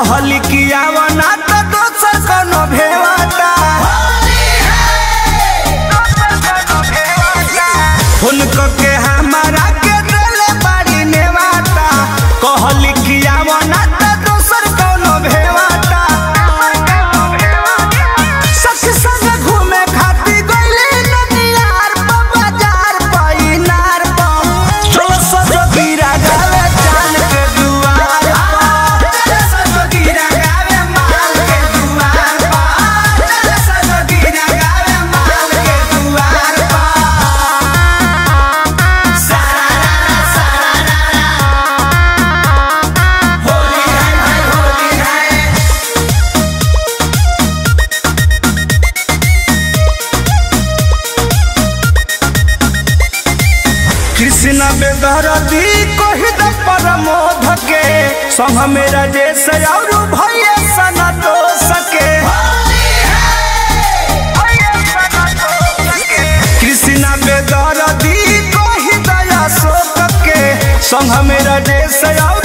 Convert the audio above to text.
कहली कि आवना त दोसर कोनो भेवाता फोन के हमारा के देले बाड़ी नेवाता कहली कि आवना त दोसर कोनो भेवाता सस संग घूमे खाती गइली ननियार प बाजार प इनार प चलो सजो गिरा गावे जान के दुआर प चलो सजो गिरा गावे माल के दुआर प चलो सजो गिरा गावे माल के दुआर प सारा सारा होली है भाई होली है कृष्ण बेदरदी कही द परमोध के संग मेरा जैसे और भैया सना तो सके कृष्ण बेदरदी कही दया शोक के संग मेरा जैसे और